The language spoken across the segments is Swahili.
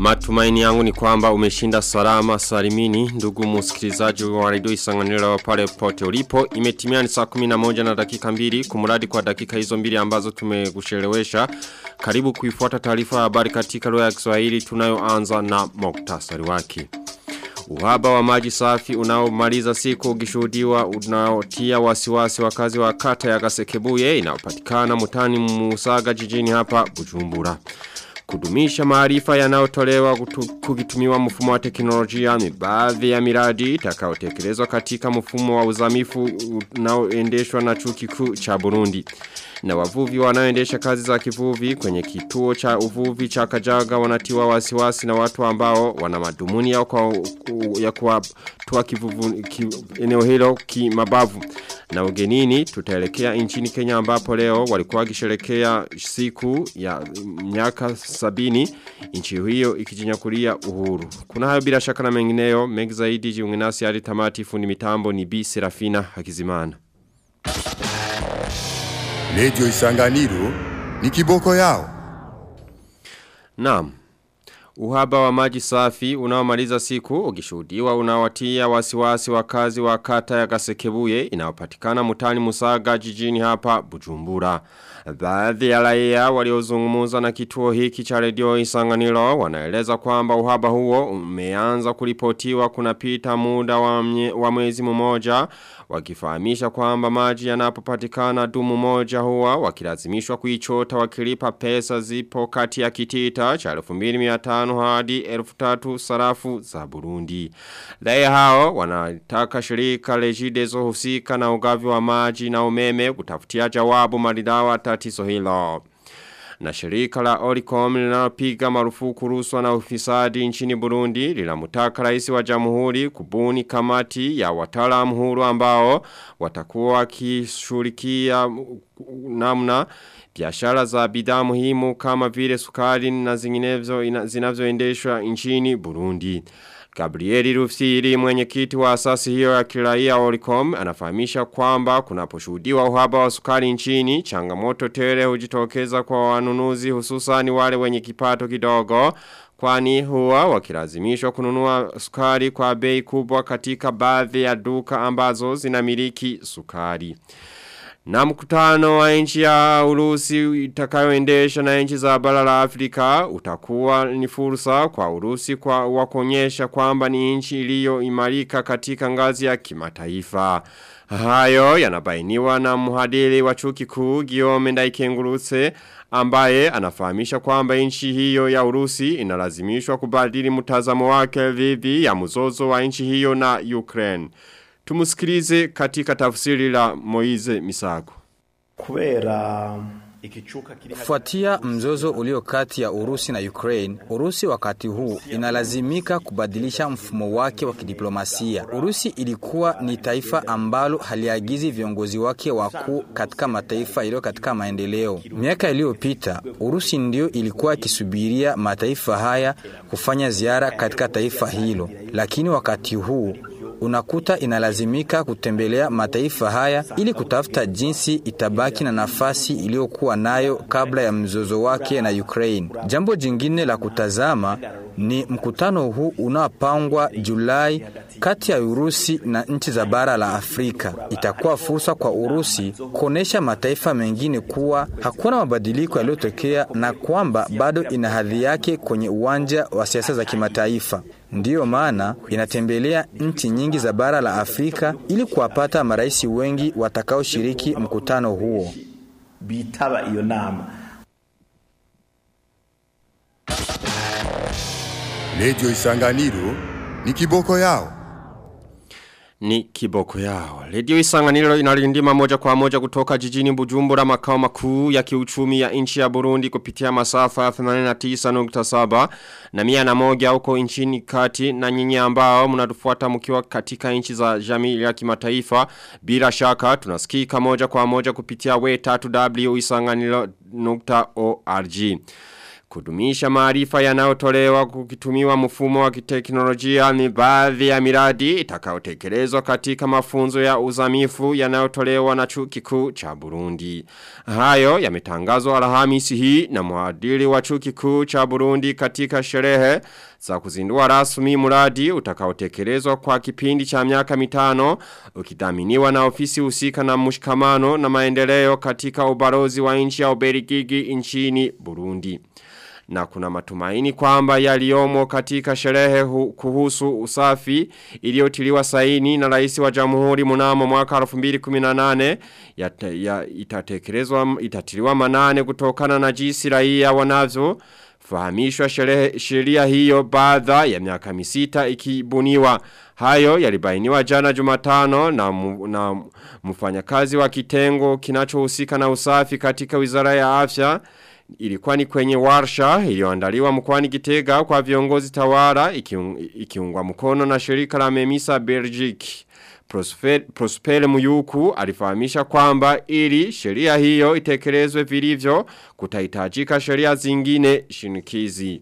Matumaini yangu ni kwamba umeshinda salama salimini ndugu msikilizaji wa radio isanganiro pale pote ulipo imetimia ni saa 11 na dakika mbili kumuradi kwa dakika hizo mbili ambazo tumekushelewesha karibu kuifuata taarifa ya habari katika lugha ya Kiswahili tunayoanza na muktasari wake Uhaba wa maji safi unaomaliza siku ukishuhudiwa unaotia wasiwasi wakazi wa kata ya Gasekebuye inayopatikana mutani Musaga jijini hapa Bujumbura. Kudumisha maarifa yanayotolewa kukitumiwa mfumo wa teknolojia ni baadhi ya miradi itakayotekelezwa katika mfumo wa uzamifu unaoendeshwa na chuo kikuu cha Burundi. Na wavuvi wanaoendesha kazi za kivuvi kwenye kituo cha uvuvi cha Kajaga wanatiwa wasiwasi na watu ambao wana madhumuni ya kwa ya kuwatoa kivuvu ki, eneo hilo kimabavu. Na ugenini tutaelekea nchini Kenya ambapo leo walikuwa wakisherehekea siku ya miaka sabini nchi hiyo ikijinyakulia uhuru. Kuna hayo bila shaka na mengineyo mengi zaidi jiunge nasi hadi tamati fundi mitambo ni B Serafina Hakizimana. Radio Isanganiro ni kiboko yao. Naam. Uhaba wa maji safi unaomaliza siku ukishuhudiwa unawatia wasiwasi wakazi wa kata ya Gasekebuye inayopatikana mutani Musaga jijini hapa Bujumbura. Baadhi ya raia waliozungumza na kituo hiki cha redio Isanganiro wanaeleza kwamba uhaba huo umeanza kuripotiwa kunapita muda wa, mye, wa mwezi mmoja wakifahamisha kwamba maji yanapopatikana dumu moja huwa wakilazimishwa kuichota wakilipa pesa zipo kati ya kitita cha 2500 hadi 3000 sarafu za Burundi. Raia hao wanataka shirika Regideso husika na ugavi wa maji na umeme kutafutia jawabu maridawa tatizo hilo. Na shirika la Oricom linalopiga marufuku rushwa na ufisadi nchini Burundi linamtaka rais wa jamhuri kubuni kamati ya wataalamu huru ambao watakuwa wakishughulikia namna biashara za bidhaa muhimu kama vile sukari na zinginezo zinavyoendeshwa nchini Burundi. Gabrieli Rufsiri mwenyekiti wa asasi hiyo ya kiraia Oricom anafahamisha kwamba kunaposhuhudiwa uhaba wa sukari nchini changamoto tele hujitokeza kwa wanunuzi hususani wale wenye kipato kidogo kwani huwa wakilazimishwa kununua sukari kwa bei kubwa katika baadhi ya duka ambazo zinamiliki sukari. Na mkutano wa nchi ya Urusi itakayoendesha na nchi za bara la Afrika utakuwa ni fursa kwa Urusi kwa wakuonyesha kwamba ni nchi iliyoimarika katika ngazi ya kimataifa. Hayo yanabainiwa na mhadiri wa chuo kikuu Guillaume Ndaikengurutse ambaye anafahamisha kwamba nchi hiyo ya Urusi inalazimishwa kubadili mtazamo wake dhidi ya mzozo wa nchi hiyo na Ukraine. Tumusikilize katika tafsiri la Moize Misago. Kubera Kufuatia mzozo ulio kati ya Urusi na Ukraine, Urusi wakati huu inalazimika kubadilisha mfumo wake wa kidiplomasia. Urusi ilikuwa ni taifa ambalo haliagizi viongozi wake wakuu katika mataifa yaliyo katika maendeleo. Miaka iliyopita, Urusi ndio ilikuwa ikisubiria mataifa haya kufanya ziara katika taifa hilo, lakini wakati huu unakuta inalazimika kutembelea mataifa haya ili kutafuta jinsi itabaki na nafasi iliyokuwa nayo kabla ya mzozo wake na Ukraine. Jambo jingine la kutazama ni mkutano huu unaopangwa Julai kati ya Urusi na nchi za bara la Afrika. Itakuwa fursa kwa Urusi kuonesha mataifa mengine kuwa hakuna mabadiliko yaliyotokea na kwamba bado ina hadhi yake kwenye uwanja wa siasa za kimataifa. Ndiyo maana inatembelea nchi nyingi za bara la Afrika ili kuwapata marais wengi watakaoshiriki mkutano huo. Bitaba iyo nama. Radio Isanganiro ni kiboko yao. Ni kiboko yao. Redio Isanganiro inalindima moja kwa moja kutoka jijini Bujumbura makao makuu ya kiuchumi ya nchi ya Burundi kupitia masafa ya 89.7 na mia na moja huko nchini kati na nyinyi ambao mnatufuata mkiwa katika nchi za jamii ya kimataifa bila shaka tunasikika moja kwa moja kupitia we 3w isanganiro.org. Kudumisha maarifa yanayotolewa kukitumiwa mfumo wa kiteknolojia ni baadhi ya miradi itakayotekelezwa katika mafunzo ya uzamifu yanayotolewa na chuo kikuu cha Burundi. Hayo yametangazwa Alhamisi hii na mwadili wa chuo kikuu cha Burundi katika sherehe za kuzindua rasmi mradi utakaotekelezwa kwa kipindi cha miaka mitano ukidhaminiwa na ofisi husika na mshikamano na maendeleo katika ubalozi wa nchi ya Ubelgiji nchini Burundi na kuna matumaini kwamba yaliomo katika sherehe hu, kuhusu usafi iliyotiliwa saini na rais wa jamhuri mnamo mwaka 2018 ya, ya itatekelezwa itatiliwa manane kutokana na jinsi raia wanavyo fahamishwa sheria hiyo baada ya miaka misita ikibuniwa hayo yalibainiwa jana Jumatano na mu, na mfanyakazi wa kitengo kinachohusika na usafi katika Wizara ya Afya ilikuwa ni kwenye warsha iliyoandaliwa mkoani Gitega kwa viongozi tawara ikiung, ikiungwa mkono na shirika la Memisa Belgique. Prosper, Prosper Muyuku alifahamisha kwamba ili sheria hiyo itekelezwe vilivyo kutahitajika sheria zingine shinikizi.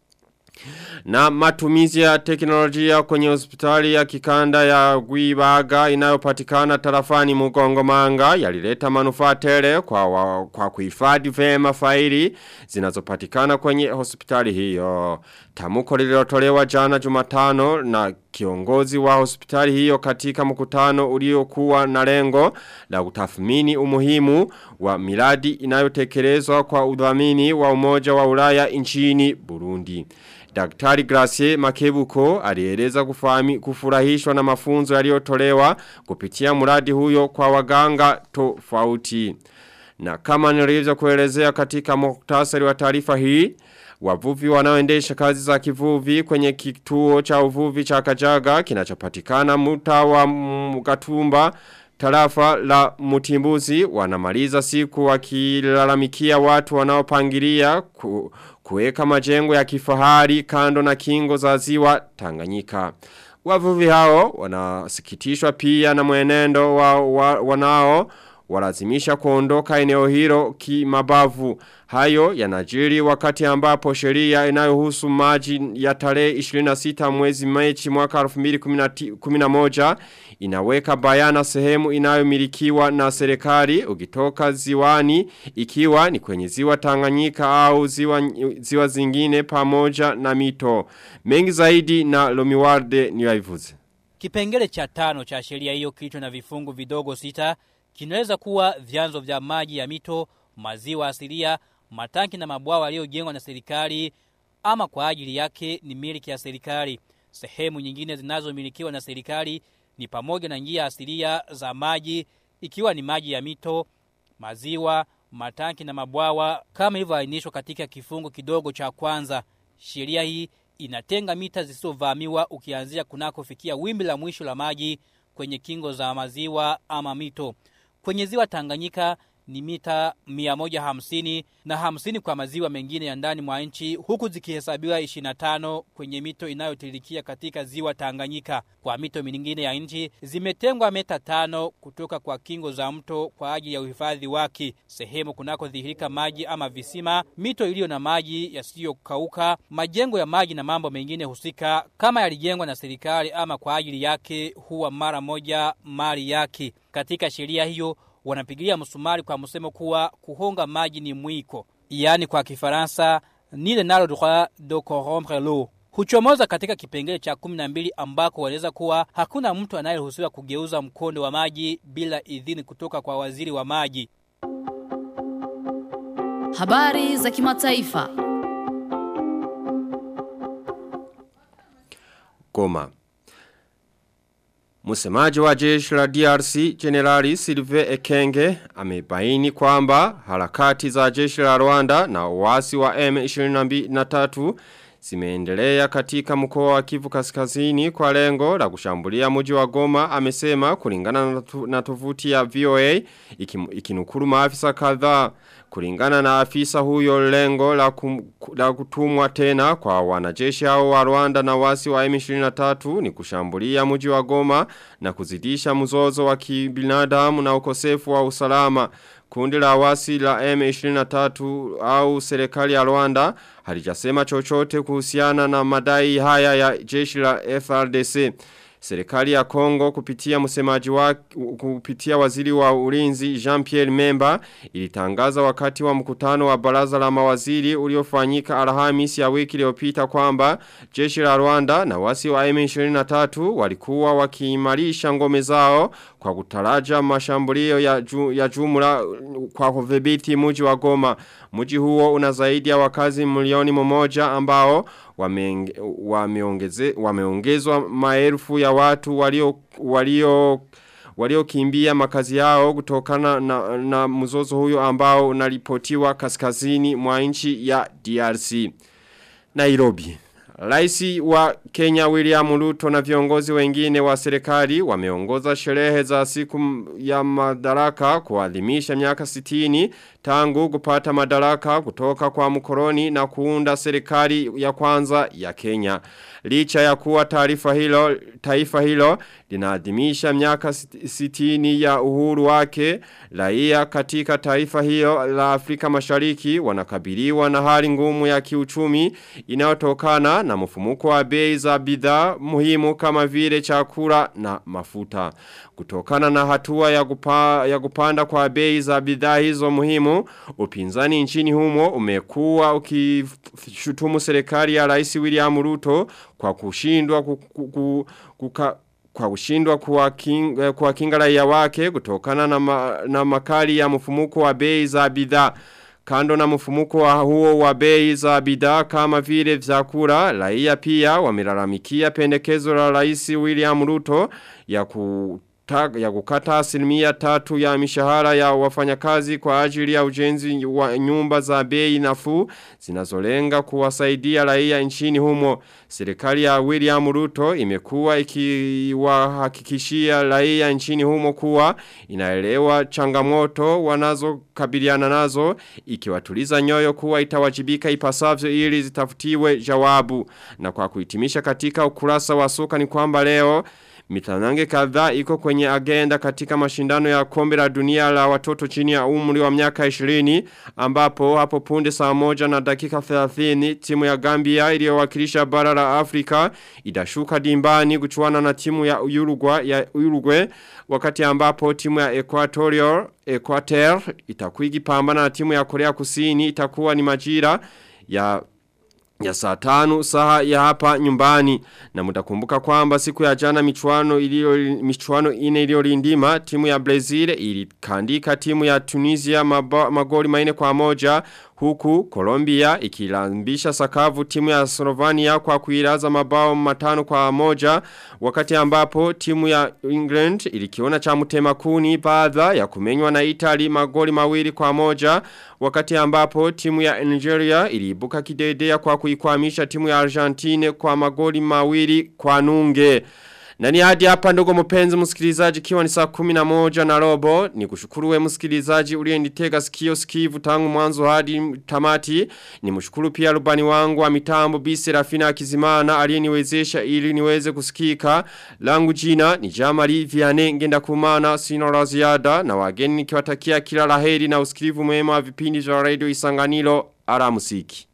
Na matumizi ya teknolojia kwenye hospitali ya kikanda ya Guibaga inayopatikana tarafani Mugongomanga yalileta manufaa tele kwa wa, kwa kuhifadhi vema faili zinazopatikana kwenye hospitali hiyo. Tamuko lililotolewa jana Jumatano na kiongozi wa hospitali hiyo katika mkutano uliokuwa na lengo la kutathmini umuhimu wa miradi inayotekelezwa kwa udhamini wa umoja wa Ulaya nchini Burundi. Daktari Gracie Makebuko alieleza kufahami kufurahishwa na mafunzo yaliyotolewa kupitia mradi huyo kwa waganga tofauti. Na kama nilivyo kuelezea katika muktasari wa taarifa hii, wavuvi wanaoendesha kazi za kivuvi kwenye kituo cha uvuvi cha Kajaga kinachopatikana mtaa wa Mgatumba tarafa la Mutimbuzi wanamaliza siku wakilalamikia watu wanaopangilia ku, kuweka majengo ya kifahari kando na kingo za ziwa Tanganyika. Wavuvi hao wanasikitishwa pia na mwenendo wa, wa, wanao walazimisha kuondoka eneo hilo kimabavu. Hayo yanajiri wakati ambapo sheria inayohusu maji ya tarehe 26 mwezi Machi mwaka 2011 inaweka bayana sehemu inayomilikiwa na serikali ukitoka ziwani ikiwa ni kwenye ziwa Tanganyika au ziwa, ziwa zingine pamoja na mito. Mengi zaidi na Lomiwarde niwaivuze. Kipengele cha tano cha sheria hiyo kilicho na vifungu vidogo sita kinaweza kuwa vyanzo vya maji ya mito, maziwa asilia, matanki na mabwawa yaliyojengwa na serikali ama kwa ajili yake ni miliki ya serikali. Sehemu nyingine zinazomilikiwa na serikali ni pamoja na njia asilia za maji ikiwa ni maji ya mito, maziwa, matanki na mabwawa kama ilivyoainishwa katika kifungu kidogo cha kwanza. Sheria hii inatenga mita zisizovamiwa ukianzia kunakofikia wimbi la mwisho la maji kwenye kingo za maziwa ama mito. Kwenye ziwa Tanganyika ni mita 150 na 50 kwa maziwa mengine ya ndani mwa nchi huku zikihesabiwa 25 kwenye mito inayotilikia katika ziwa Tanganyika. Kwa mito mingine ya nchi zimetengwa meta tano kutoka kwa kingo za mto kwa ajili ya uhifadhi wake. Sehemu kunakodhihirika maji ama visima, mito iliyo na maji yasiyokauka, majengo ya maji na mambo mengine husika kama yalijengwa na serikali ama kwa ajili yake huwa mara moja mali yake. Katika sheria hiyo wanapigilia msumari kwa msemo kuwa kuhonga maji ni mwiko, yaani kwa Kifaransa ni le nalo droit de corrompre l'eau. Huchomoza katika kipengele cha 12 ambako waeleza kuwa hakuna mtu anayeruhusiwa kugeuza mkondo wa maji bila idhini kutoka kwa waziri wa maji. Habari za kimataifa. Goma. Msemaji wa jeshi la DRC Generali Silve Ekenge amebaini kwamba harakati za jeshi la Rwanda na uasi wa M23 zimeendelea katika mkoa wa Kivu Kaskazini kwa lengo la kushambulia mji wa Goma amesema kulingana na tovuti ya VOA ikinukuru maafisa kadhaa kulingana na afisa huyo lengo la, kum, la kutumwa tena kwa wanajeshi hao wa Rwanda na wasi wa M23 ni kushambulia mji wa Goma na kuzidisha mzozo wa kibinadamu na ukosefu wa usalama kundi la wasi la M23 au serikali ya Rwanda halijasema chochote kuhusiana na madai haya ya jeshi la FRDC. Serikali ya Kongo kupitia msemaji wa kupitia waziri wa ulinzi Jean-Pierre Memba ilitangaza wakati wa mkutano wa baraza la mawaziri uliofanyika Alhamisi ya wiki iliyopita kwamba jeshi la Rwanda na wasi wa M23 walikuwa wakiimarisha ngome zao kwa kutaraja mashambulio ya, ju, ya jumla kwa kudhibiti mji wa Goma. Mji huo una zaidi ya wakazi milioni mmoja ambao wameongezwa wame wame maelfu ya watu walio walio waliokimbia makazi yao kutokana na, na mzozo huyo ambao unaripotiwa kaskazini mwa nchi ya DRC. Nairobi. Raisi wa Kenya William Ruto na viongozi wengine wa serikali wameongoza sherehe za siku ya madaraka kuadhimisha miaka 60 tangu kupata madaraka kutoka kwa mkoroni na kuunda serikali ya kwanza ya Kenya. Licha ya kuwa taarifa hilo taifa hilo linaadhimisha miaka 60 ya uhuru wake, raia katika taifa hilo la Afrika Mashariki wanakabiliwa na hali ngumu ya kiuchumi inayotokana na mfumuko wa bei za bidhaa muhimu kama vile chakula na mafuta. Kutokana na hatua ya, kupa, ya kupanda kwa bei za bidhaa hizo muhimu, upinzani nchini humo umekuwa ukishutumu serikali ya Rais William Ruto kwa kushindwa kuka kwa kushindwa kuwakinga kuwa raia wake kutokana na, ma, na makali ya mfumuko wa bei za bidhaa. Kando na mfumuko wa huo wa bei za bidhaa kama vile vyakula, raia pia wamelalamikia pendekezo la Rais William Ruto ya ku ya kukata asilimia tatu ya mishahara ya wafanyakazi kwa ajili ya ujenzi wa nyumba za bei nafuu zinazolenga kuwasaidia raia nchini humo. Serikali ya William Ruto imekuwa ikiwahakikishia raia nchini humo kuwa inaelewa changamoto wanazokabiliana nazo ikiwatuliza nyoyo kuwa itawajibika ipasavyo ili zitafutiwe jawabu. Na kwa kuhitimisha katika ukurasa wa soka ni kwamba leo Mitanange kadhaa iko kwenye agenda katika mashindano ya kombe la dunia la watoto chini ya umri wa miaka 20 ambapo hapo punde saa moja na dakika 30 timu ya Gambia iliyowakilisha bara la Afrika idashuka dimbani kuchuana na timu ya Uruguay, ya Uruguay wakati ambapo timu ya Equatorial Equator itakuwa ikipambana na timu ya Korea Kusini itakuwa ni majira ya ya saa tanu saha ya hapa nyumbani na mutakumbuka kwamba siku ya jana michuano ilio michuano ine iliyolindima timu ya Brazil ilikandika timu ya Tunisia maba, magoli maine kwa moja huku Colombia ikilambisha sakavu timu ya Slovenia kwa kuiraza mabao matano kwa moja wakati ambapo timu ya England ilikiona cha mutema kuni baada ya kumenywa na Italy magoli mawili kwa moja wakati ambapo timu ya Nigeria iliibuka kidedea kwa kuikwamisha timu ya Argentine kwa magoli mawili kwa nunge. Na ni hadi hapa ndogo mpenzi msikilizaji kiwa ni saa kumi na moja na robo ni kushukuru we msikilizaji uliyenitega sikio sikivu tangu mwanzo hadi tamati ni mshukuru pia rubani wangu wa mitambo bisi rafina kizimana aliyeniwezesha ili niweze kusikika langu jina ni jamali viane ngenda kumana sino la ziada na wageni nikiwatakia kila laheri na usikilivu mwema wa vipindi vya radio isanganilo ara musiki.